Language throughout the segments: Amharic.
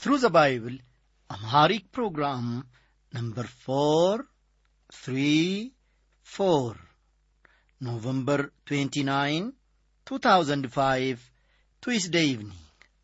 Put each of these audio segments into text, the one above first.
Through the Bible Amharic program number 4 3 4 November 29 2005 Tuesday evening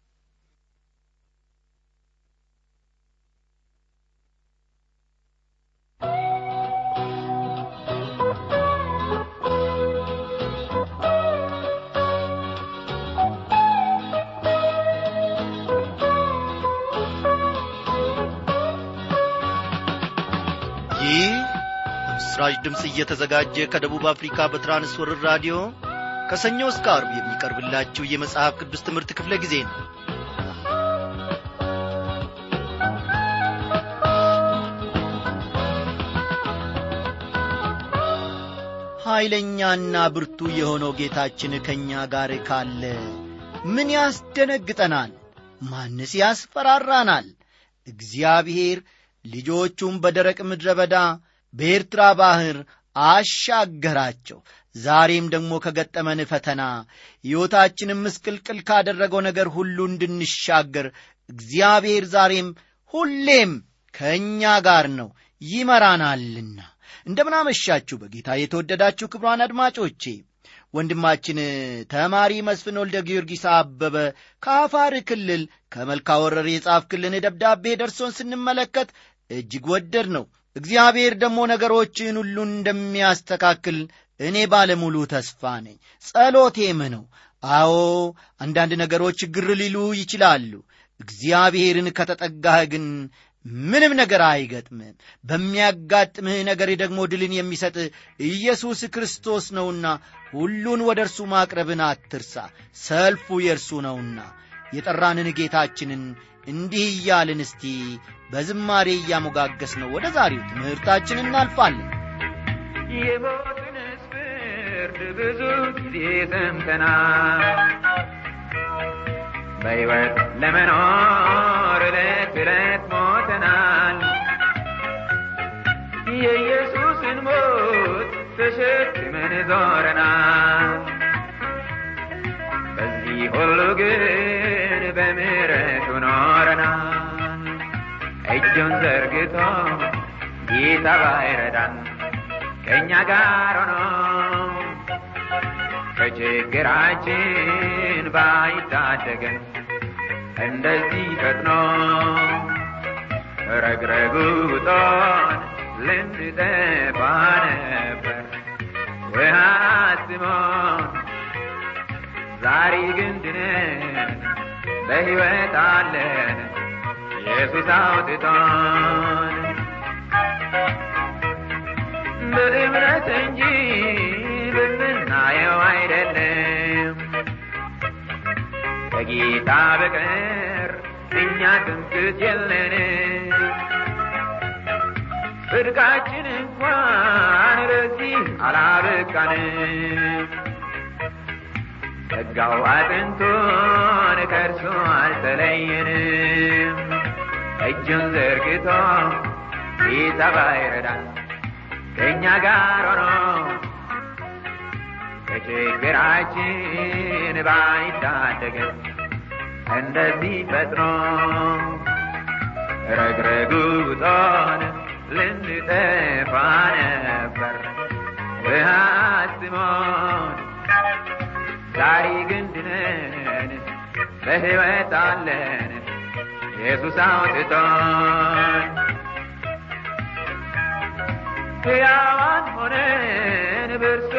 ይህ በምስራች ድምፅ እየተዘጋጀ ከደቡብ አፍሪካ በትራንስወርር ራዲዮ ከሰኞ እስከ አርብ የሚቀርብላችሁ የመጽሐፍ ቅዱስ ትምህርት ክፍለ ጊዜ ነው ኀይለኛና ብርቱ የሆነው ጌታችን ከእኛ ጋር ካለ ምን ያስደነግጠናል ማንስ ያስፈራራናል እግዚአብሔር ልጆቹም በደረቅ ምድረ በዳ በኤርትራ ባሕር አሻገራቸው ዛሬም ደግሞ ከገጠመን ፈተና ሕይወታችንም ምስቅልቅል ካደረገው ነገር ሁሉ እንድንሻገር እግዚአብሔር ዛሬም ሁሌም ከእኛ ጋር ነው ይመራናልና እንደምናመሻችሁ በጌታ የተወደዳችሁ ክብሯን አድማጮቼ ወንድማችን ተማሪ መስፍን ወልደ ጊዮርጊስ አበበ ከአፋር ክልል ከመልካ ወረር የጻፍክልን ደብዳቤ ደርሶን ስንመለከት እጅግ ወደድ ነው እግዚአብሔር ደግሞ ነገሮችን ሁሉ እንደሚያስተካክል እኔ ባለሙሉ ተስፋ ነኝ ጸሎቴም ነው አዎ አንዳንድ ነገሮች ግር ሊሉ ይችላሉ እግዚአብሔርን ከተጠጋህ ግን ምንም ነገር አይገጥምም በሚያጋጥምህ ነገር ደግሞ ድልን የሚሰጥ ኢየሱስ ክርስቶስ ነውና ሁሉን ወደ እርሱ ማቅረብን አትርሳ ሰልፉ የእርሱ ነውና የጠራንን ጌታችንን እንዲህ እያልን እስቲ በዝማሬ እያሞጋገስ ነው ወደ ዛሬው ትምህርታችን እናልፋለን የሞትንስ ፍርድ ብዙ ጊዜ ሰምተናል በሕይወት ለመኖር ዕለት ዕለት ሞተናል የኢየሱስን ሞት ተሸክመን ዞረናል በዚህ ሁሉ ግን በምሕረቱ ኖረናል እጁን ዘርግቶ ጌታ ባይረዳን ከእኛ ጋር ሆኖ ከችግራችን ባይታደገን እንደዚህ ፈጥኖ ረግረጉጦን ልንጠፋ ነበር ውሃ ስሞን ዛሬ ግን ድነን በሕይወት አለን ኢየሱስ አውጥቶን በእምነት እንጂ በምናየው አይደለም ከጌታ በቀር እኛ ትምክት የለንም ጽድቃችን እንኳን ለዚህ አላበቃንም ጸጋው አጥንቶን ከእርሱ አልተለየንም እጁን ዘርግቶ ጌታ ባይረዳን ከእኛ ጋር ሆኖ ከችግራችን ባይታደገን እንደዚህ ፈጥኖ ረግረጉጦን ልንጠፋ ነበር ውሃ ስሞን ዛሬ ግን ድነን በሕይወት አለን ኢየሱስ አውጥቶን ሕያዋን ሆነን በእርሱ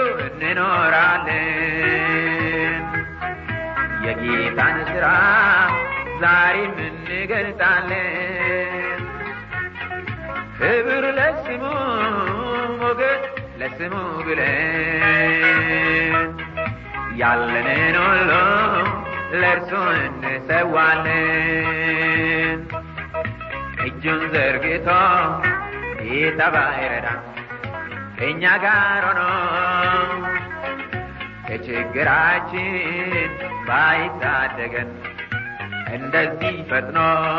እንኖራለን የጌታን ሥራ ዛሬም እንገልጣለን ክብር ለስሙ ሞገስ ለስሙ ብለን ያለንን ሁሉ ለእርሱ እንሰዋለን እጁን ዘርግቶ ጌታ ባይረዳን ከእኛ ጋር ሆኖ ከችግራችን ባይታደገን እንደዚህ ፈጥኖ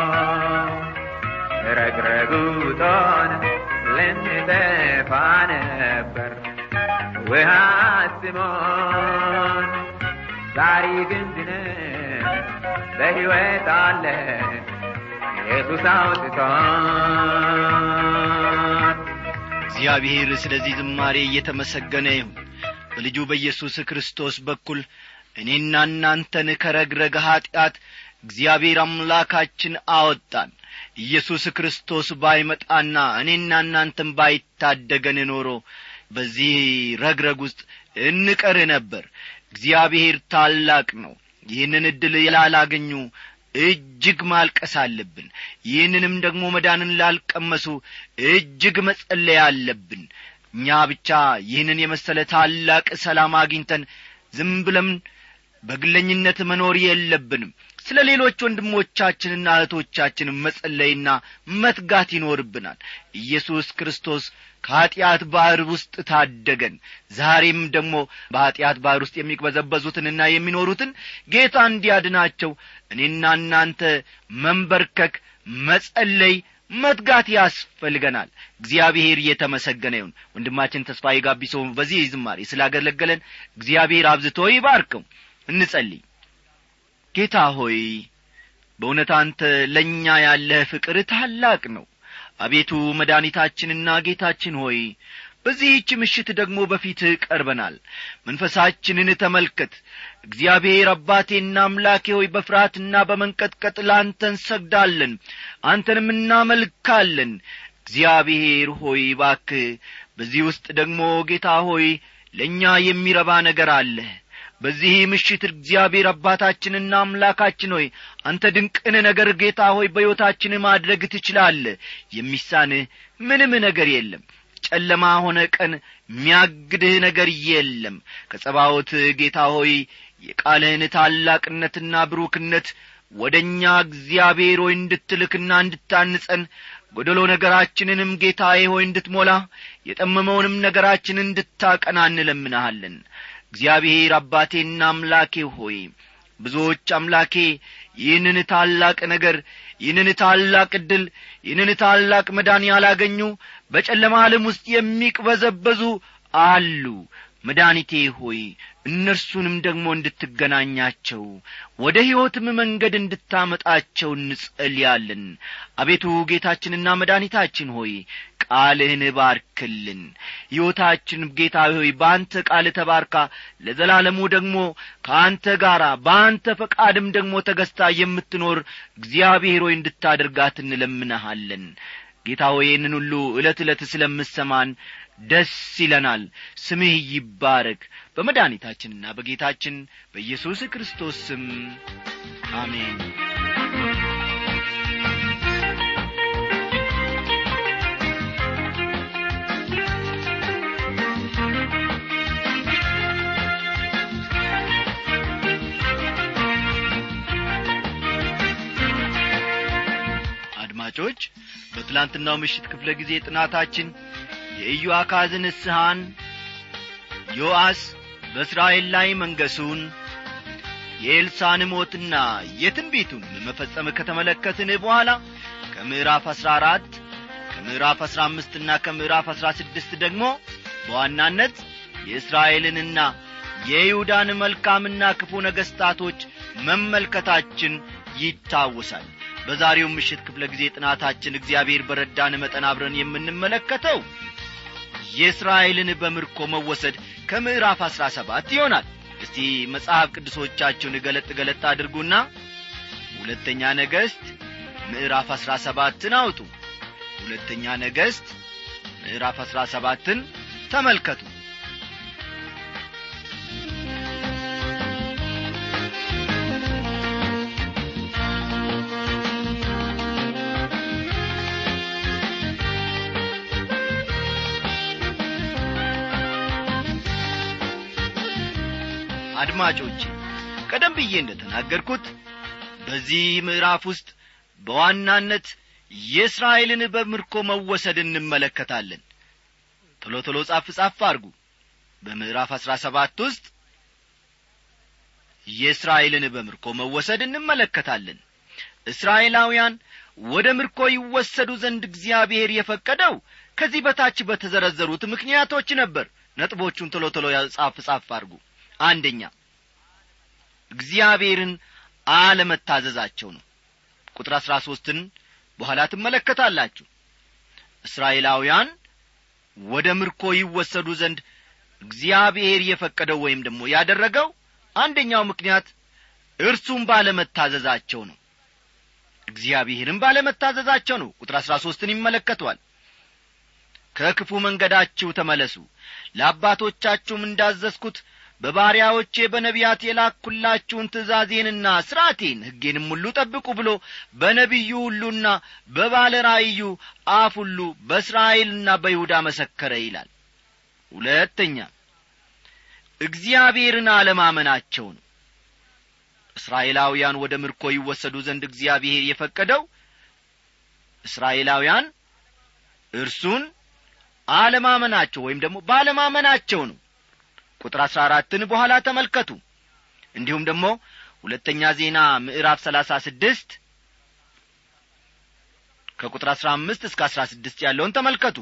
ረግረጉጦን ልንጠፋ ነበር ውሃ ስሞን ዛሬ ግን ድነን በሕይወት አለን ኢየሱስ አውጥቶን እግዚአብሔር ስለዚህ ዝማሬ እየተመሰገነ ይሁን በልጁ በኢየሱስ ክርስቶስ በኩል እኔና እናንተን ከረግረግ ኀጢአት እግዚአብሔር አምላካችን አወጣን ኢየሱስ ክርስቶስ ባይመጣና እኔና እናንተን ባይታደገን ኖሮ በዚህ ረግረግ ውስጥ እንቀር ነበር እግዚአብሔር ታላቅ ነው ይህንን ዕድል ላላገኙ እጅግ ማልቀስ አለብን ይህንንም ደግሞ መዳንን ላልቀመሱ እጅግ መጸለይ አለብን እኛ ብቻ ይህንን የመሰለ ታላቅ ሰላም አግኝተን ዝም ብለን በግለኝነት መኖር የለብንም ስለ ሌሎች ወንድሞቻችንና እህቶቻችን መጸለይና መትጋት ይኖርብናል ኢየሱስ ክርስቶስ ከኀጢአት ባሕር ውስጥ ታደገን ዛሬም ደግሞ በኀጢአት ባሕር ውስጥ የሚቅበዘበዙትንና የሚኖሩትን ጌታ እንዲያድናቸው እኔና እናንተ መንበርከክ መጸለይ መትጋት ያስፈልገናል እግዚአብሔር እየተመሰገነ ይሁን ወንድማችን ተስፋዬ ጋቢሶ በዚህ ዝማሬ ስላገለገለን እግዚአብሔር አብዝቶ ይባርከው እንጸልይ ጌታ ሆይ በእውነት አንተ ለእኛ ያለህ ፍቅር ታላቅ ነው አቤቱ መድኃኒታችንና ጌታችን ሆይ በዚህች ምሽት ደግሞ በፊትህ ቀርበናል መንፈሳችንን ተመልከት እግዚአብሔር አባቴና አምላኬ ሆይ በፍርሃትና በመንቀጥቀጥ ለአንተ እንሰግዳለን አንተንም እናመልካለን እግዚአብሔር ሆይ ባክህ በዚህ ውስጥ ደግሞ ጌታ ሆይ ለእኛ የሚረባ ነገር አለ በዚህ ምሽት እግዚአብሔር አባታችንና አምላካችን ሆይ አንተ ድንቅን ነገር ጌታ ሆይ በሕይወታችን ማድረግ ትችላለህ የሚሳንህ ምንም ነገር የለም ጨለማ ሆነ ቀን የሚያግድህ ነገር የለም ከጸባዖት ጌታ ሆይ የቃልህን ታላቅነትና ብሩክነት ወደ እኛ እግዚአብሔር ሆይ እንድትልክና እንድታንጸን ጐደሎ ነገራችንንም ጌታዬ ሆይ እንድትሞላ የጠመመውንም ነገራችንን እንድታቀና እንለምንሃለን እግዚአብሔር አባቴና አምላኬ ሆይ ብዙዎች አምላኬ ይህንን ታላቅ ነገር ይህንን ታላቅ ዕድል ይህንን ታላቅ መዳን ያላገኙ በጨለማ ዓለም ውስጥ የሚቅበዘበዙ አሉ መድኃኒቴ ሆይ እነርሱንም ደግሞ እንድትገናኛቸው ወደ ሕይወትም መንገድ እንድታመጣቸው እንጸልያለን አቤቱ ጌታችንና መድኃኒታችን ሆይ ቃልህን ባርክልን ሕይወታችን ጌታ ሆይ በአንተ ቃል ተባርካ ለዘላለሙ ደግሞ ከአንተ ጋር በአንተ ፈቃድም ደግሞ ተገዝታ የምትኖር እግዚአብሔር ሆይ እንድታደርጋት እንለምንሃለን ጌታ ሆይ ይህንን ሁሉ ዕለት ዕለት ስለምሰማን ደስ ይለናል ስምህ ይባረክ በመድኃኒታችንና በጌታችን በኢየሱስ ክርስቶስ ስም አሜን አድማጮች በትላንትናው ምሽት ክፍለ ጊዜ ጥናታችን የኢዩ አካዝን ንስሐን ዮአስ በእስራኤል ላይ መንገሱን የኤልሳን ሞትና የትንቢቱን መፈጸም ከተመለከትን በኋላ ከምዕራፍ አሥራ አራት ከምዕራፍ አሥራ አምስትና ከምዕራፍ አሥራ ስድስት ደግሞ በዋናነት የእስራኤልንና የይሁዳን መልካምና ክፉ ነገሥታቶች መመልከታችን ይታወሳል በዛሬው ምሽት ክፍለ ጊዜ ጥናታችን እግዚአብሔር በረዳን መጠን አብረን የምንመለከተው የእስራኤልን በምርኮ መወሰድ ከምዕራፍ አሥራ ሰባት ይሆናል እስቲ መጽሐፍ ቅዱሶቻችሁን ገለጥ ገለጥ አድርጉና ሁለተኛ ነገሥት ምዕራፍ አሥራ ሰባትን አውጡ ሁለተኛ ነገሥት ምዕራፍ አሥራ ሰባትን ተመልከቱ አድማጮቼ ቀደም ብዬ እንደ ተናገርኩት በዚህ ምዕራፍ ውስጥ በዋናነት የእስራኤልን በምርኮ መወሰድ እንመለከታለን ቶሎ ቶሎ ጻፍ ጻፍ አርጉ በምዕራፍ አሥራ ሰባት ውስጥ የእስራኤልን በምርኮ መወሰድ እንመለከታለን እስራኤላውያን ወደ ምርኮ ይወሰዱ ዘንድ እግዚአብሔር የፈቀደው ከዚህ በታች በተዘረዘሩት ምክንያቶች ነበር ነጥቦቹን ቶሎ ቶሎ ጻፍ ጻፍ አርጉ አንደኛ እግዚአብሔርን አለመታዘዛቸው ነው ቁጥር አሥራ ሦስትን በኋላ ትመለከታላችሁ እስራኤላውያን ወደ ምርኮ ይወሰዱ ዘንድ እግዚአብሔር የፈቀደው ወይም ደግሞ ያደረገው አንደኛው ምክንያት እርሱም ባለመታዘዛቸው ነው እግዚአብሔርም ባለመታዘዛቸው ነው ቁጥር አሥራ ሦስትን ይመለከቷል ከክፉ መንገዳችሁ ተመለሱ ለአባቶቻችሁም እንዳዘዝኩት በባሪያዎቼ በነቢያት የላኩላችሁን ትእዛዜንና ሥርዓቴን ሕጌንም ሁሉ ጠብቁ ብሎ በነቢዩ ሁሉና በባለ ራእዩ አፍ ሁሉ በእስራኤልና በይሁዳ መሰከረ ይላል ሁለተኛ እግዚአብሔርን አለማመናቸው ነው እስራኤላውያን ወደ ምርኮ ይወሰዱ ዘንድ እግዚአብሔር የፈቀደው እስራኤላውያን እርሱን አለማመናቸው ወይም ደግሞ ባለማመናቸው ነው ቁጥር አሥራ አራትን በኋላ ተመልከቱ እንዲሁም ደግሞ ሁለተኛ ዜና ምዕራፍ ሰላሳ ስድስት ከቁጥር አሥራ አምስት እስከ አሥራ ስድስት ያለውን ተመልከቱ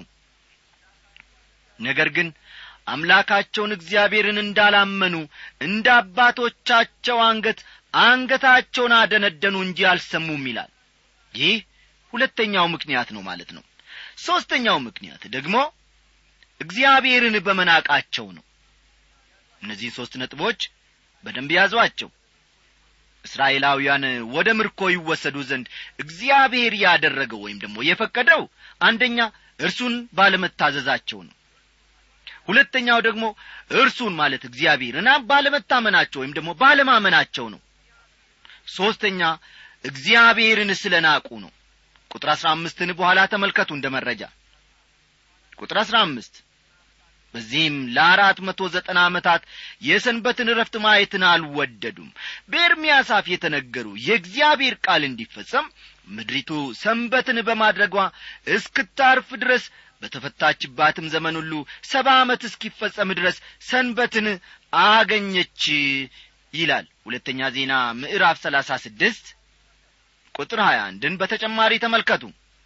ነገር ግን አምላካቸውን እግዚአብሔርን እንዳላመኑ እንደ አባቶቻቸው አንገት አንገታቸውን አደነደኑ እንጂ አልሰሙም ይላል ይህ ሁለተኛው ምክንያት ነው ማለት ነው ሦስተኛው ምክንያት ደግሞ እግዚአብሔርን በመናቃቸው ነው እነዚህን ሦስት ነጥቦች በደንብ ያዟቸው እስራኤላውያን ወደ ምርኮ ይወሰዱ ዘንድ እግዚአብሔር ያደረገው ወይም ደግሞ የፈቀደው አንደኛ እርሱን ባለመታዘዛቸው ነው ሁለተኛው ደግሞ እርሱን ማለት እግዚአብሔርን ባለመታመናቸው ወይም ደግሞ ባለማመናቸው ነው ሦስተኛ እግዚአብሔርን ስለ ናቁ ነው ቁጥር አሥራ አምስትን በኋላ ተመልከቱ እንደ መረጃ ቁጥር አሥራ አምስት በዚህም ለአራት መቶ ዘጠና ዓመታት የሰንበትን ረፍት ማየትን አልወደዱም በኤርምያስ አፍ የተነገሩ የእግዚአብሔር ቃል እንዲፈጸም ምድሪቱ ሰንበትን በማድረጓ እስክታርፍ ድረስ በተፈታችባትም ዘመን ሁሉ ሰባ ዓመት እስኪፈጸም ድረስ ሰንበትን አገኘች ይላል ሁለተኛ ዜና ምዕራፍ ሰላሳ ስድስት ቁጥር ሀያ አንድን በተጨማሪ ተመልከቱ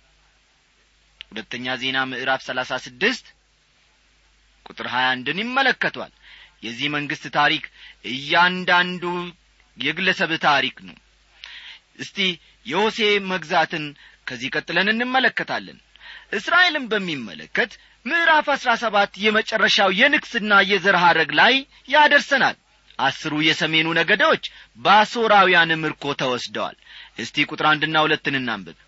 ሁለተኛ ዜና ምዕራፍ ሰላሳ ስድስት ቁጥር ሀያ አንድን ይመለከቷል የዚህ መንግሥት ታሪክ እያንዳንዱ የግለሰብ ታሪክ ነው እስቲ የሆሴ መግዛትን ከዚህ ቀጥለን እንመለከታለን እስራኤልን በሚመለከት ምዕራፍ አሥራ ሰባት የመጨረሻው የንግስና የዘር ሐረግ ላይ ያደርሰናል አስሩ የሰሜኑ ነገዶች በአሦራውያን ምርኮ ተወስደዋል እስቲ ቁጥር አንድና ሁለትን እናንብብ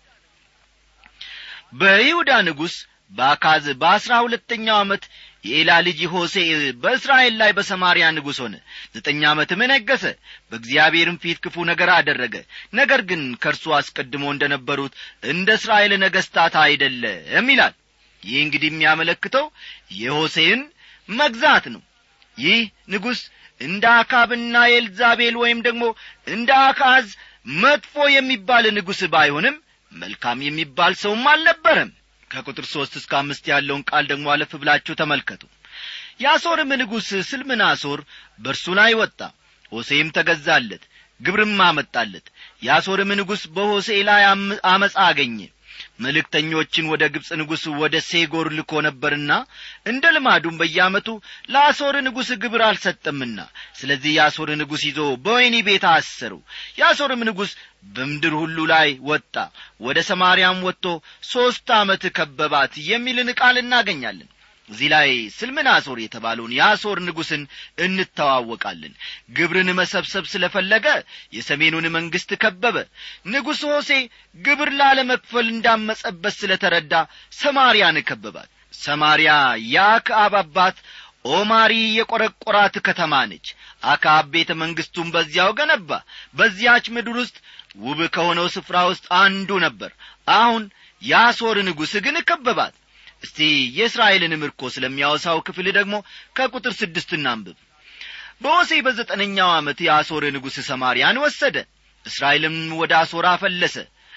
በይሁዳ ንጉሥ በአካዝ በአሥራ ሁለተኛው ዓመት የኤላ ልጅ ሆሴ በእስራኤል ላይ በሰማርያ ንጉሥ ሆነ ዘጠኝ ዓመትም ነገሠ በእግዚአብሔርም ፊት ክፉ ነገር አደረገ ነገር ግን ከእርሱ አስቀድሞ እንደ ነበሩት እንደ እስራኤል ነገሥታት አይደለም ይላል ይህ እንግዲህ የሚያመለክተው የሆሴን መግዛት ነው ይህ ንጉሥ እንደ አካብና ኤልዛቤል ወይም ደግሞ እንደ አካዝ መጥፎ የሚባል ንጉሥ ባይሆንም መልካም የሚባል ሰውም አልነበረም ከቁጥር ሦስት እስከ አምስት ያለውን ቃል ደግሞ አለፍ ብላችሁ ተመልከቱ የአሦርም ንጉሥ ስልምናሶር በእርሱ ላይ ወጣ ሆሴም ተገዛለት ግብርም አመጣለት የአሦርም ንጉሥ በሆሴ ላይ አመፃ አገኘ መልእክተኞችን ወደ ግብፅ ንጉሥ ወደ ሴጎር ልኮ ነበርና እንደ ልማዱም በየዓመቱ ለአሦር ንጉሥ ግብር አልሰጠምና ስለዚህ የአሦር ንጉሥ ይዞ በወይኒ ቤት አሰሩ የአሦርም ንጉሥ በምድር ሁሉ ላይ ወጣ ወደ ሰማርያም ወጥቶ ሦስት ዓመት ከበባት የሚልን ቃል እናገኛለን እዚህ ላይ ስልምናሶር የተባለውን የአሦር ንጉሥን እንተዋወቃለን ግብርን መሰብሰብ ስለ ፈለገ የሰሜኑን መንግሥት ከበበ ንጉሥ ሆሴ ግብር ላለመክፈል እንዳመጸበት ስለ ተረዳ ሰማርያን ከበባት ሰማርያ የአክአብ አባት ኦማሪ የቈረቈራት ከተማ ነች አክአብ ቤተ መንግሥቱን በዚያው ገነባ በዚያች ምድር ውስጥ ውብ ከሆነው ስፍራ ውስጥ አንዱ ነበር አሁን የአሦር ንጉሥ ግን ከበባት እስቲ የእስራኤልን ምርኮ ስለሚያወሳው ክፍል ደግሞ ከቁጥር ስድስት እናንብብ በሆሴ በዘጠነኛው ዓመት የአሦር ንጉሥ ሰማርያን ወሰደ እስራኤልም ወደ አሦር አፈለሰ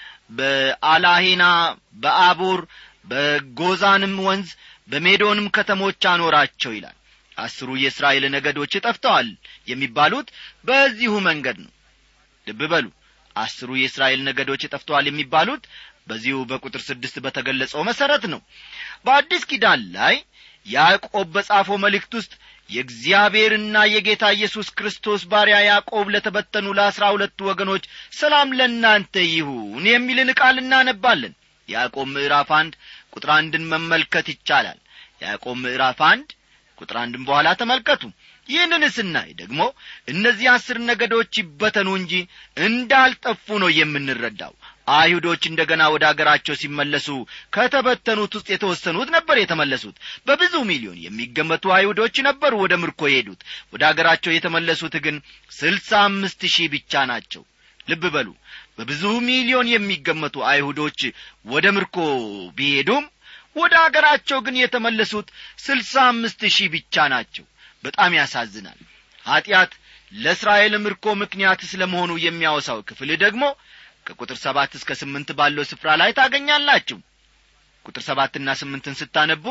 በአላሄና በአቦር በጎዛንም ወንዝ በሜዶንም ከተሞች አኖራቸው ይላል አስሩ የእስራኤል ነገዶች ጠፍተዋል የሚባሉት በዚሁ መንገድ ነው ልብ በሉ አስሩ የእስራኤል ነገዶች ጠፍተዋል የሚባሉት በዚሁ በቁጥር ስድስት በተገለጸው መሠረት ነው በአዲስ ኪዳን ላይ ያዕቆብ በጻፈው መልእክት ውስጥ የእግዚአብሔርና የጌታ ኢየሱስ ክርስቶስ ባሪያ ያዕቆብ ለተበተኑ ለአሥራ ሁለቱ ወገኖች ሰላም ለእናንተ ይሁን የሚልን ቃል እናነባለን ያዕቆብ ምዕራፍ አንድ ቁጥር አንድን መመልከት ይቻላል ያዕቆብ ምዕራፍ አንድ ቁጥር አንድን በኋላ ተመልከቱ ይህንን ስናይ ደግሞ እነዚህ አስር ነገዶች ይበተኑ እንጂ እንዳልጠፉ ነው የምንረዳው አይሁዶች እንደ ገና ወደ አገራቸው ሲመለሱ ከተበተኑት ውስጥ የተወሰኑት ነበር የተመለሱት በብዙ ሚሊዮን የሚገመቱ አይሁዶች ነበሩ ወደ ምርኮ የሄዱት ወደ አገራቸው የተመለሱት ግን ስልሳ አምስት ሺህ ብቻ ናቸው ልብ በሉ በብዙ ሚሊዮን የሚገመቱ አይሁዶች ወደ ምርኮ ቢሄዱም ወደ አገራቸው ግን የተመለሱት ስልሳ አምስት ሺህ ብቻ ናቸው በጣም ያሳዝናል ኀጢአት ለእስራኤል ምርኮ ምክንያት ስለ መሆኑ የሚያወሳው ክፍል ደግሞ ከቁጥር ሰባት እስከ ስምንት ባለው ስፍራ ላይ ታገኛላችሁ ቁጥር ሰባትና ስምንትን ስታነቡ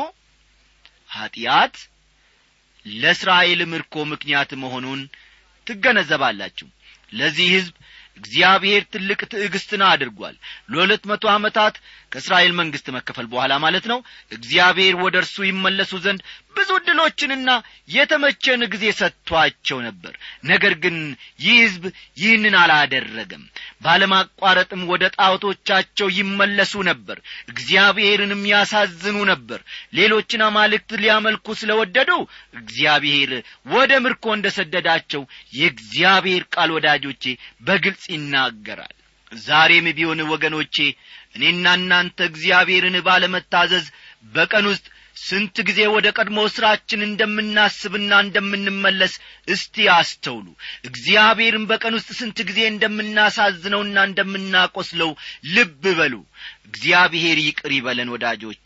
ኀጢአት ለእስራኤል ምርኮ ምክንያት መሆኑን ትገነዘባላችሁ ለዚህ ሕዝብ እግዚአብሔር ትልቅ ትዕግስትን አድርጓል ለሁለት መቶ ዓመታት ከእስራኤል መንግሥት መከፈል በኋላ ማለት ነው እግዚአብሔር ወደ እርሱ ይመለሱ ዘንድ ብዙ ዕድሎችንና የተመቸን ጊዜ ሰጥቷቸው ነበር ነገር ግን ይህ ሕዝብ ይህንን አላደረገም ባለማቋረጥም ወደ ጣዖቶቻቸው ይመለሱ ነበር እግዚአብሔርንም ያሳዝኑ ነበር ሌሎችን አማልክት ሊያመልኩ ስለ ወደዱ እግዚአብሔር ወደ ምርኮ እንደ ሰደዳቸው የእግዚአብሔር ቃል ወዳጆቼ በግልጽ ይናገራል ዛሬም ቢሆን ወገኖቼ እኔና እናንተ እግዚአብሔርን ባለመታዘዝ በቀን ውስጥ ስንት ጊዜ ወደ ቀድሞ ሥራችን እንደምናስብና እንደምንመለስ እስቲ አስተውሉ እግዚአብሔርን በቀን ውስጥ ስንት ጊዜ እንደምናሳዝነውና እንደምናቆስለው ልብ በሉ እግዚአብሔር ይቅር ይበለን ወዳጆቼ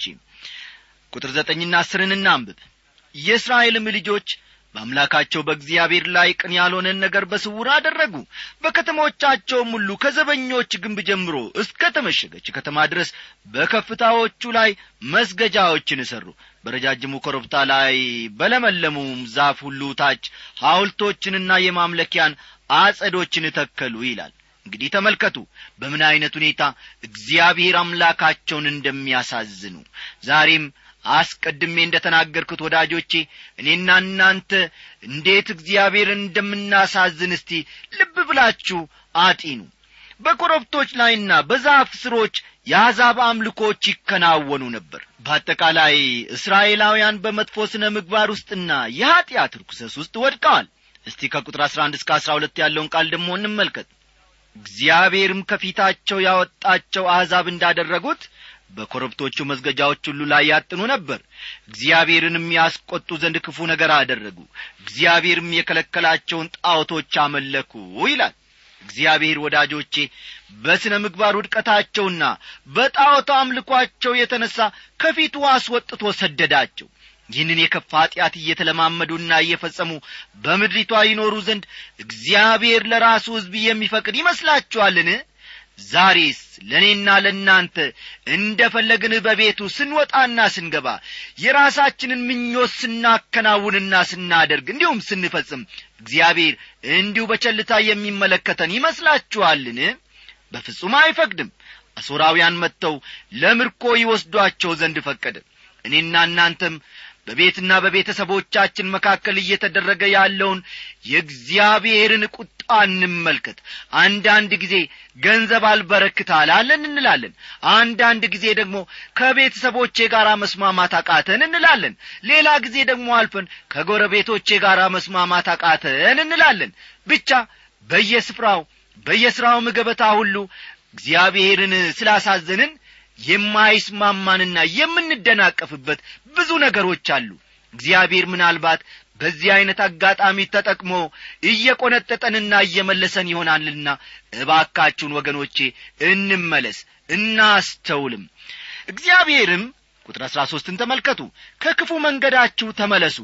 ቁጥር ዘጠኝና አስርን እናንብብ የእስራኤልም ልጆች በአምላካቸው በእግዚአብሔር ላይ ቅን ያልሆነን ነገር በስውር አደረጉ በከተሞቻቸውም ሁሉ ከዘበኞች ግንብ ጀምሮ እስከ ተመሸገች ከተማ ድረስ በከፍታዎቹ ላይ መስገጃዎችን እሰሩ በረጃጅሙ ኮረብታ ላይ በለመለሙም ዛፍ ሁሉ ታች ሐውልቶችንና የማምለኪያን አጸዶችን ተከሉ ይላል እንግዲህ ተመልከቱ በምን ዐይነት ሁኔታ እግዚአብሔር አምላካቸውን እንደሚያሳዝኑ ዛሬም አስቀድሜ እንደ ተናገርኩት ወዳጆቼ እኔና እናንተ እንዴት እግዚአብሔርን እንደምናሳዝን እስቲ ልብ ብላችሁ አጢኑ በኮረብቶች ላይና በዛፍ ስሮች የአሕዛብ አምልኮች ይከናወኑ ነበር በአጠቃላይ እስራኤላውያን በመጥፎ ስነ ምግባር ውስጥና የኀጢአት ርኩሰስ ውስጥ ወድቀዋል እስቲ ከቁጥር አሥራ አንድ እስከ አሥራ ሁለት ያለውን ቃል ደግሞ እንመልከት እግዚአብሔርም ከፊታቸው ያወጣቸው አሕዛብ እንዳደረጉት በኮረብቶቹ መስገጃዎች ሁሉ ላይ ያጥኑ ነበር እግዚአብሔርንም ያስቈጡ ዘንድ ክፉ ነገር አደረጉ እግዚአብሔርም የከለከላቸውን ጣዖቶች አመለኩ ይላል እግዚአብሔር ወዳጆቼ በሥነ ምግባር ውድቀታቸውና በጣዖት አምልኳቸው የተነሣ ከፊቱ አስወጥቶ ሰደዳቸው ይህንን የከፋ ኀጢአት እየተለማመዱና እየፈጸሙ በምድሪቷ ይኖሩ ዘንድ እግዚአብሔር ለራሱ ሕዝብ የሚፈቅድ ይመስላችኋልን ዛሬስ ለእኔና ለእናንተ እንደ ፈለግን በቤቱ ስንወጣና ስንገባ የራሳችንን ምኞት ስናከናውንና ስናደርግ እንዲሁም ስንፈጽም እግዚአብሔር እንዲሁ በቸልታ የሚመለከተን ይመስላችኋልን በፍጹም አይፈቅድም አሦራውያን መጥተው ለምርኮ ይወስዷቸው ዘንድ ፈቀደ እኔና እናንተም በቤትና በቤተሰቦቻችን መካከል እየተደረገ ያለውን የእግዚአብሔርን ቁጣ እንመልከት አንዳንድ ጊዜ ገንዘብ አልበረክት አላለን እንላለን አንዳንድ ጊዜ ደግሞ ከቤተሰቦቼ ጋር መስማማት አቃተን እንላለን ሌላ ጊዜ ደግሞ አልፈን ከጎረቤቶቼ ጋር መስማማት አቃተን እንላለን ብቻ በየስፍራው በየሥራውም ገበታ ሁሉ እግዚአብሔርን ስላሳዘንን የማይስማማንና የምንደናቀፍበት ብዙ ነገሮች አሉ እግዚአብሔር ምናልባት በዚህ ዐይነት አጋጣሚ ተጠቅሞ እየቈነጠጠንና እየመለሰን ይሆናልና እባካችሁን ወገኖቼ እንመለስ እናስተውልም እግዚአብሔርም ቁጥር አሥራ ሦስትን ተመልከቱ ከክፉ መንገዳችሁ ተመለሱ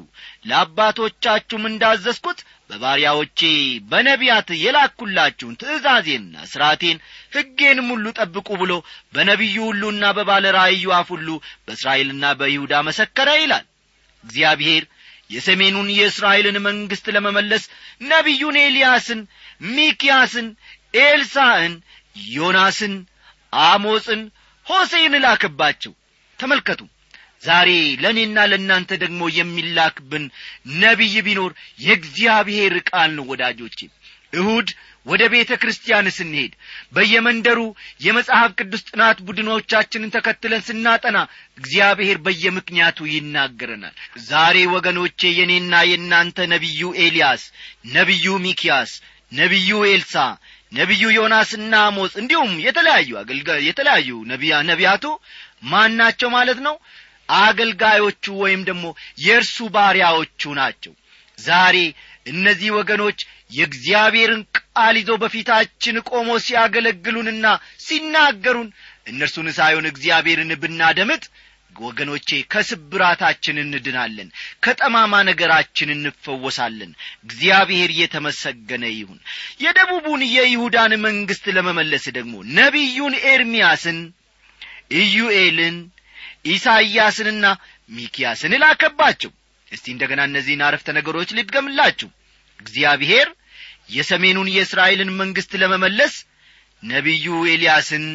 ለአባቶቻችሁም እንዳዘዝኩት በባሪያዎቼ በነቢያት የላኩላችሁን ትእዛዜንና ሥርዓቴን ሕጌንም ሁሉ ጠብቁ ብሎ በነቢዩ ሁሉና በባለ ራእዩ አፍ ሁሉ በእስራኤልና በይሁዳ መሰከረ ይላል እግዚአብሔር የሰሜኑን የእስራኤልን መንግሥት ለመመለስ ነቢዩን ኤልያስን ሚኪያስን ኤልሳዕን ዮናስን አሞፅን ሆሴይን ላከባቸው ተመልከቱ ዛሬ ለእኔና ለእናንተ ደግሞ የሚላክብን ነቢይ ቢኖር የእግዚአብሔር ቃል ነው ወዳጆቼ እሁድ ወደ ቤተ ክርስቲያን ስንሄድ በየመንደሩ የመጽሐፍ ቅዱስ ጥናት ቡድኖቻችንን ተከትለን ስናጠና እግዚአብሔር በየምክንያቱ ይናገረናል ዛሬ ወገኖቼ የኔና የእናንተ ነቢዩ ኤልያስ ነቢዩ ሚኪያስ ነቢዩ ኤልሳ ነቢዩ ዮናስና አሞጽ እንዲሁም የተለያዩ አገልጋ የተለያዩ ነቢያ ነቢያቱ ማን ናቸው ማለት ነው አገልጋዮቹ ወይም ደግሞ የእርሱ ባሪያዎቹ ናቸው ዛሬ እነዚህ ወገኖች የእግዚአብሔርን ቃል ይዘው በፊታችን ቆሞ ሲያገለግሉንና ሲናገሩን እነርሱን ሳይሆን እግዚአብሔርን ብናደምጥ ወገኖቼ ከስብራታችን እንድናለን ከጠማማ ነገራችን እንፈወሳለን እግዚአብሔር የተመሰገነ ይሁን የደቡቡን የይሁዳን መንግሥት ለመመለስ ደግሞ ነቢዩን ኤርምያስን ኢዩኤልን ኢሳይያስንና ሚኪያስን ላከባቸው እስቲ እንደገና እነዚህን አረፍተ ነገሮች ልድገምላችሁ እግዚአብሔር የሰሜኑን የእስራኤልን መንግሥት ለመመለስ ነቢዩ ኤልያስን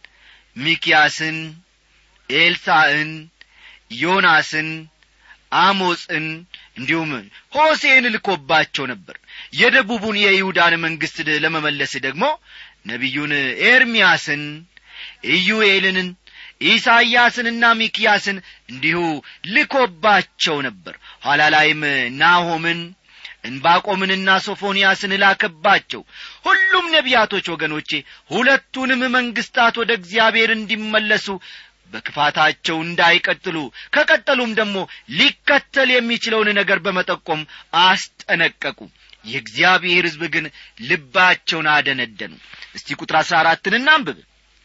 ሚኪያስን ኤልሳዕን ዮናስን አሞጽን እንዲሁም ሆሴን ልኮባቸው ነበር የደቡቡን የይሁዳን መንግሥት ለመመለስ ደግሞ ነቢዩን ኤርምያስን ኢዩኤልንን ኢሳይያስንና ሚኪያስን እንዲሁ ልኮባቸው ነበር ኋላ ላይም ናሆምን እንባቆምንና ሶፎንያስን ላከባቸው ሁሉም ነቢያቶች ወገኖቼ ሁለቱንም መንግሥታት ወደ እግዚአብሔር እንዲመለሱ በክፋታቸው እንዳይቀጥሉ ከቀጠሉም ደግሞ ሊከተል የሚችለውን ነገር በመጠቆም አስጠነቀቁ የእግዚአብሔር ሕዝብ ግን ልባቸውን አደነደኑ እስቲ ቁጥር አሥራ አራትን እናንብብ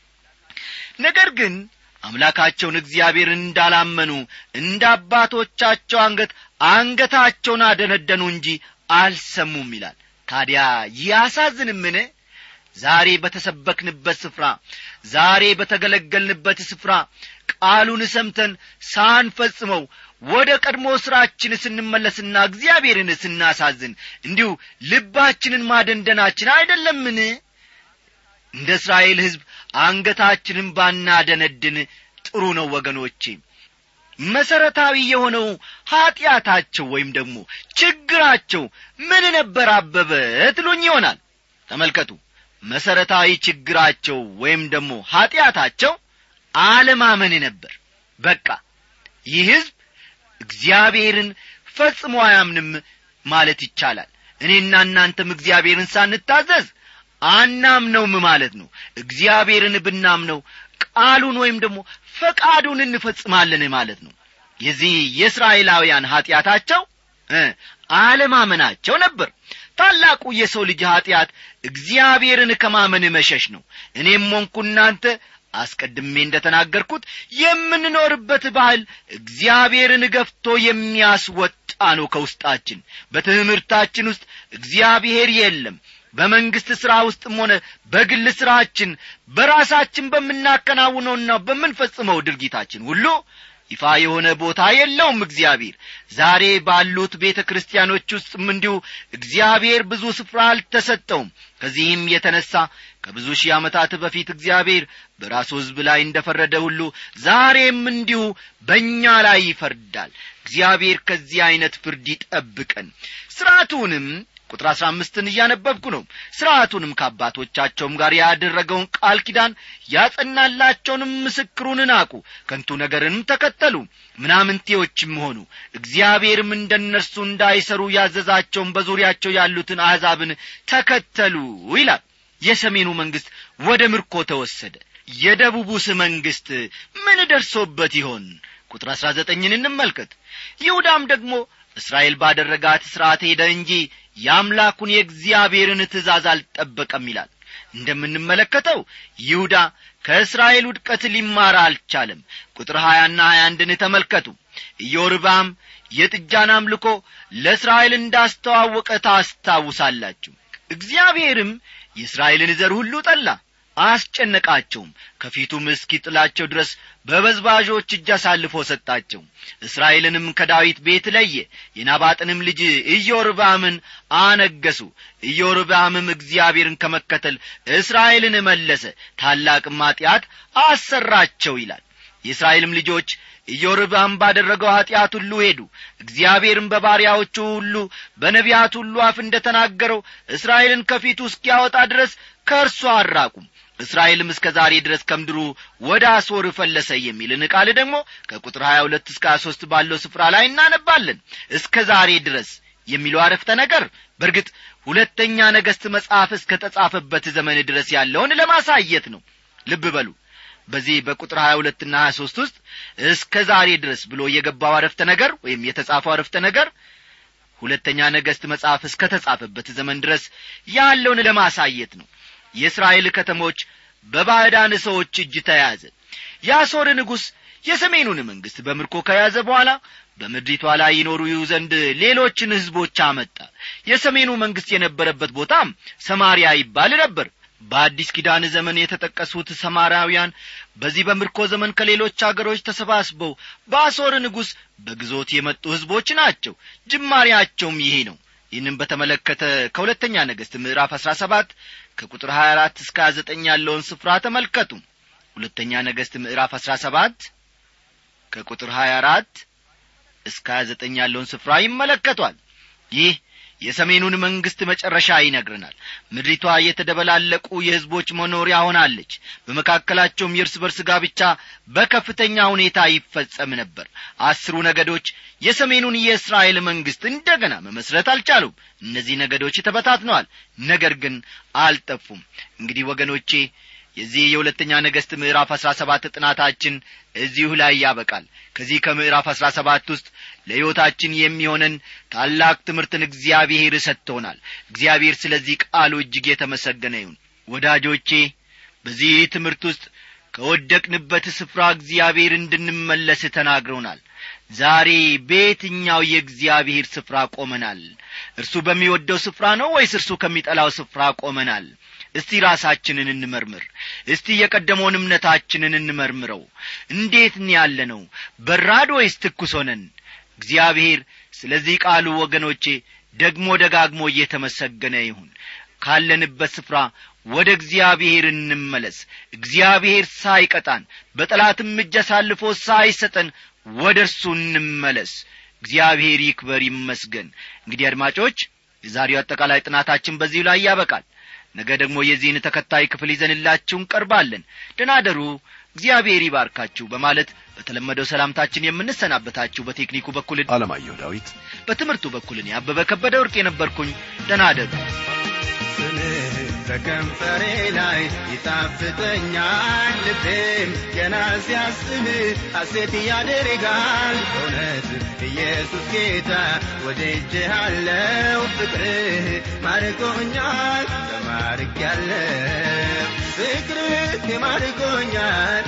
ነገር ግን አምላካቸውን እግዚአብሔርን እንዳላመኑ እንደ አባቶቻቸው አንገት አንገታቸውን አደነደኑ እንጂ አልሰሙም ይላል ታዲያ ያሳዝንምን ዛሬ በተሰበክንበት ስፍራ ዛሬ በተገለገልንበት ስፍራ ቃሉን ሰምተን ሳንፈጽመው ወደ ቀድሞ ሥራችን ስንመለስና እግዚአብሔርን ስናሳዝን እንዲሁ ልባችንን ማደንደናችን አይደለምን እንደ እስራኤል ሕዝብ አንገታችንን ባናደነድን ጥሩ ነው ወገኖቼ መሰረታዊ የሆነው ኀጢአታቸው ወይም ደግሞ ችግራቸው ምን ነበር አበበ ትሉኝ ይሆናል ተመልከቱ መሰረታዊ ችግራቸው ወይም ደግሞ ኀጢአታቸው አለማመን ነበር በቃ ይህ ሕዝብ እግዚአብሔርን ፈጽሞ አያምንም ማለት ይቻላል እኔና እናንተም እግዚአብሔርን ሳንታዘዝ አናምነውም ማለት ነው እግዚአብሔርን ብናምነው ቃሉን ወይም ደግሞ ፈቃዱን እንፈጽማለን ማለት ነው የዚህ የእስራኤላውያን ኀጢአታቸው አለማመናቸው ነበር ታላቁ የሰው ልጅ ኀጢአት እግዚአብሔርን ከማመን መሸሽ ነው እኔም ሆንኩ እናንተ አስቀድሜ እንደ ተናገርኩት የምንኖርበት ባህል እግዚአብሔርን ገፍቶ የሚያስወጣ ነው ከውስጣችን በትምህርታችን ውስጥ እግዚአብሔር የለም በመንግሥት ሥራ ውስጥም ሆነ በግል ሥራችን በራሳችን በምናከናውነውና በምንፈጽመው ድርጊታችን ሁሉ ይፋ የሆነ ቦታ የለውም እግዚአብሔር ዛሬ ባሉት ቤተ ክርስቲያኖች ውስጥም እንዲሁ እግዚአብሔር ብዙ ስፍራ አልተሰጠውም ከዚህም የተነሣ ከብዙ ሺህ ዓመታት በፊት እግዚአብሔር በራሱ ሕዝብ ላይ እንደ ፈረደ ሁሉ ዛሬም እንዲሁ በእኛ ላይ ይፈርዳል እግዚአብሔር ከዚህ ዐይነት ፍርድ ይጠብቀን ሥርዓቱንም ቁጥር አሥራ አምስትን እያነበብኩ ነው ሥርዓቱንም ከአባቶቻቸውም ጋር ያደረገውን ቃል ኪዳን ያጸናላቸውንም ምስክሩን ናቁ ከንቱ ነገርንም ተከተሉ ምናምንቴዎችም ሆኑ እግዚአብሔርም እንደ እነርሱ እንዳይሰሩ ያዘዛቸውን በዙሪያቸው ያሉትን አሕዛብን ተከተሉ ይላል የሰሜኑ መንግሥት ወደ ምርኮ ተወሰደ የደቡቡስ መንግሥት ምን ደርሶበት ይሆን ቁጥር አሥራ ዘጠኝን እንመልከት ይሁዳም ደግሞ እስራኤል ባደረጋት ሥርዓት ሄደ እንጂ የአምላኩን የእግዚአብሔርን ትእዛዝ አልጠበቀም ይላል እንደምንመለከተው ይሁዳ ከእስራኤል ውድቀት ሊማር አልቻለም ቁጥር ሀያና ሀያ አንድን ተመልከቱ ኢዮርባም የጥጃን አምልኮ ለእስራኤል እንዳስተዋወቀ ታስታውሳላችሁ እግዚአብሔርም የእስራኤልን ዘር ሁሉ ጠላ አስጨነቃቸውም ከፊቱም እስኪጥላቸው ድረስ በበዝባዦች እጅ አሳልፎ ሰጣቸው እስራኤልንም ከዳዊት ቤት ለየ የናባጥንም ልጅ ኢዮርባምን አነገሱ ኢዮርባምም እግዚአብሔርን ከመከተል እስራኤልን መለሰ ታላቅም ኀጢአት አሰራቸው ይላል የእስራኤልም ልጆች ኢዮርብዓም ባደረገው ኀጢአት ሁሉ ሄዱ እግዚአብሔርም በባሪያዎቹ ሁሉ በነቢያት ሁሉ አፍ እንደ ተናገረው እስራኤልን ከፊቱ እስኪያወጣ ድረስ ከእርሱ አራቁም እስራኤልም እስከ ዛሬ ድረስ ከምድሩ ወደ አሶር ፈለሰ የሚልን ቃል ደግሞ ከቁጥር ሀያ ሁለት እስከ ሀያ ሦስት ባለው ስፍራ ላይ እናነባለን እስከ ዛሬ ድረስ የሚለው አረፍተ ነገር በእርግጥ ሁለተኛ ነገሥት መጽሐፍ እስከ ተጻፈበት ዘመን ድረስ ያለውን ለማሳየት ነው ልብ በሉ በዚህ በቁጥር ሀያ ሁለትና ሀያ ሦስት ውስጥ እስከ ዛሬ ድረስ ብሎ የገባው አረፍተ ነገር ወይም የተጻፈው አረፍተ ነገር ሁለተኛ ነገሥት መጽሐፍ እስከ ተጻፈበት ዘመን ድረስ ያለውን ለማሳየት ነው የእስራኤል ከተሞች በባዕዳን ሰዎች እጅ ተያዘ የአሦር ንጉሥ የሰሜኑን መንግሥት በምርኮ ከያዘ በኋላ በምድሪቷ ላይ ይኖሩ ዘንድ ሌሎችን ሕዝቦች አመጣ የሰሜኑ መንግሥት የነበረበት ቦታም ሰማርያ ይባል ነበር በአዲስ ኪዳን ዘመን የተጠቀሱት ሰማራውያን በዚህ በምርኮ ዘመን ከሌሎች አገሮች ተሰባስበው በአሦር ንጉሥ በግዞት የመጡ ሕዝቦች ናቸው ጅማሬያቸውም ይሄ ነው ይህንም በተመለከተ ከሁለተኛ ነገሥት ምዕራፍ አሥራ ሰባት ከቁጥር ሀያ አራት እስከ ሀያ ዘጠኝ ያለውን ስፍራ ተመልከቱ ሁለተኛ ነገሥት ምዕራፍ አሥራ ሰባት ከቁጥር ሀያ አራት እስከ ሀያ ዘጠኝ ያለውን ስፍራ ይመለከቷል ይህ የሰሜኑን መንግሥት መጨረሻ ይነግረናል ምድሪቷ የተደበላለቁ የሕዝቦች መኖሪያ ሆናለች በመካከላቸውም የእርስ በርስ ጋብቻ በከፍተኛ ሁኔታ ይፈጸም ነበር አስሩ ነገዶች የሰሜኑን የእስራኤል መንግሥት እንደገና መመስረት አልቻሉም እነዚህ ነገዶች ተበታትነዋል ነገር ግን አልጠፉም እንግዲህ ወገኖቼ የዚህ የሁለተኛ ነገሥት ምዕራፍ አሥራ ሰባት ጥናታችን እዚሁ ላይ ያበቃል ከዚህ ከምዕራፍ አሥራ ሰባት ውስጥ ለሕይወታችን የሚሆነን ታላቅ ትምህርትን እግዚአብሔር ሰጥቶናል እግዚአብሔር ስለዚህ ቃሉ እጅግ የተመሰገነ ይሁን ወዳጆቼ በዚህ ትምህርት ውስጥ ከወደቅንበት ስፍራ እግዚአብሔር እንድንመለስ ተናግሮናል ዛሬ በየትኛው የእግዚአብሔር ስፍራ ቆመናል እርሱ በሚወደው ስፍራ ነው ወይስ እርሱ ከሚጠላው ስፍራ ቆመናል እስቲ ራሳችንን እንመርምር እስቲ የቀደመውን እምነታችንን እንመርምረው እንዴት ያለ ነው በራድ ወይስ ትኩስ ሆነን እግዚአብሔር ስለዚህ ቃሉ ወገኖቼ ደግሞ ደጋግሞ እየተመሰገነ ይሁን ካለንበት ስፍራ ወደ እግዚአብሔር እንመለስ እግዚአብሔር ሳይቀጣን በጠላትም እጅ አሳልፎ ሳይሰጠን ወደ እርሱ እንመለስ እግዚአብሔር ይክበር ይመስገን እንግዲህ አድማጮች የዛሬው አጠቃላይ ጥናታችን በዚሁ ላይ ያበቃል ነገ ደግሞ የዚህን ተከታይ ክፍል ይዘንላችሁ እንቀርባለን ደናደሩ እግዚአብሔር ይባርካችሁ በማለት በተለመደው ሰላምታችን የምንሰናበታችሁ በቴክኒኩ በኩል አለማየሁ ዳዊት በትምህርቱ በኩል እኔ አበበ ከበደ ወርቅ የነበርኩኝ ደናደሩ ስምህ በከንፈሬ ላይ ይጣፍጠኛል ልቤም ገና ሲያስብህ ሐሴት ያደርጋል እውነት ኢየሱስ ጌታ ወድጄሃለው ፍቅርህ ማርኮኛል ተማርኬያለሁ ፍቅርህ ማርኮኛል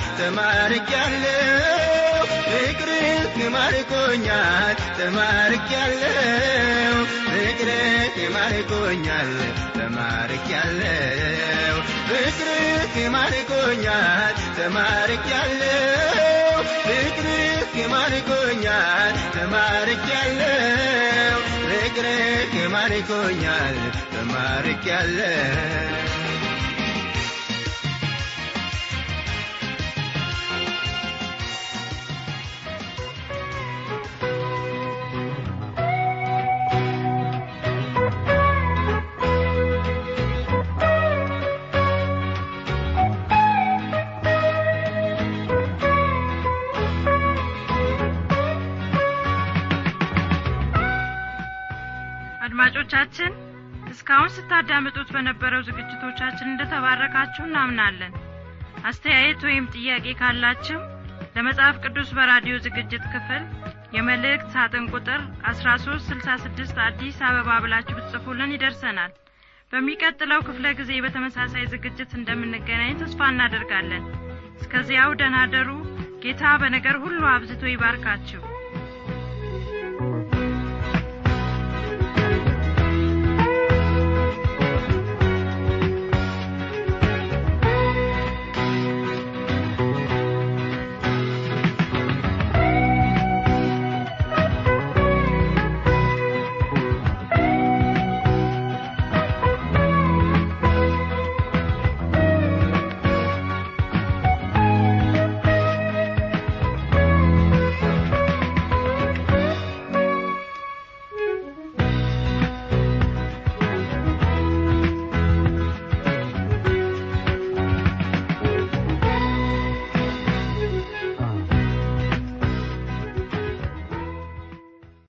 ተማርኬያለሁ ፍቅርህ ማርኮኛል ተማርኬያለሁ ፍቅርህ ማርኮኛል ተማርኬያለሁ ፍቅርህ ማርኮኛል ተማርኬያለሁ ፍቅርህ ማርኮኛል ተማርኬያለሁ ፍቅርህ ማርኮኛል ተማርኬያለሁ አድማጮቻችን እስካሁን ስታዳምጡት በነበረው ዝግጅቶቻችን እንደተባረካችሁ እናምናለን አስተያየት ወይም ጥያቄ ካላችሁ ለመጽሐፍ ቅዱስ በራዲዮ ዝግጅት ክፍል የመልእክት ሳጥን ቁጥር 1366 አዲስ አበባ ብላችሁ ብትጽፉልን ይደርሰናል በሚቀጥለው ክፍለ ጊዜ በተመሳሳይ ዝግጅት እንደምንገናኝ ተስፋ እናደርጋለን እስከዚያው ደናደሩ ጌታ በነገር ሁሉ አብዝቶ ይባርካችሁ